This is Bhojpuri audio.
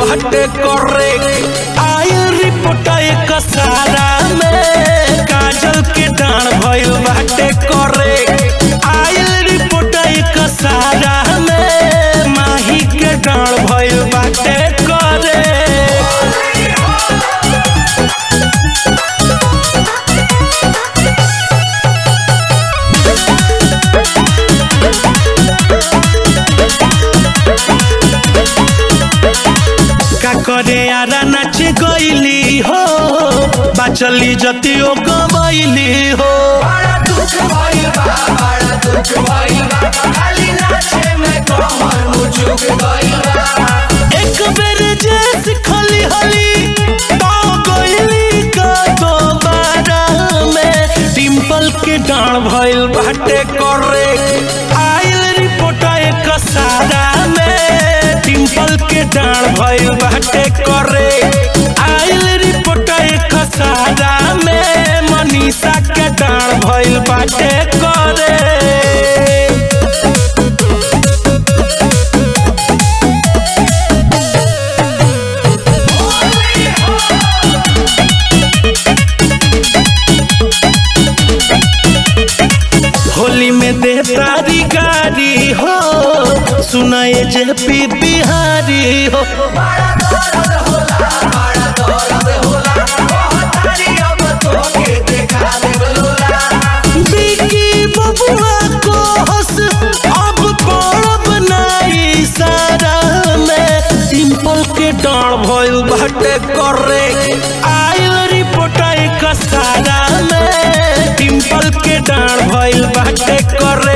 बाटे करे आयल रिपोर्ट एक सारा में काजल के डांड भइल बाटे करे आयल रिपोर्ट एक सारा में माही के डांड भइल बाटे करे का करे यारा नाच गईली हो बाचली जतियो गबैली हो बड़ा दुख भइल बा बड़ा दुख भइल बा खाली नाचे में कमर मुझुक गइल बा एक बेर जे सिखली हली तो गईली का दोबारा में डिम्पल के डांड भइल बाटे करे आइल रिपोर्ट एक सारा में डिम्पल के डांड भइल बाटे करे आइल रिपोर्ट एक सारा में मनीषा के डांड भइल बाटे करे होली में दे तारी गाड़ी हो सुनाए जे पी बिहारी हो बड़ा दर्द होला बड़ा दर्द होला कहतारी अब तोके देखा देब लोला बिकी बबुआ को हंस अब पड़ब नाई सारा में सिंपल के डांड भइल बाटे करे आइल रिपोर्ट एक सारा में डिम्पल के डांड भइल बाटे करे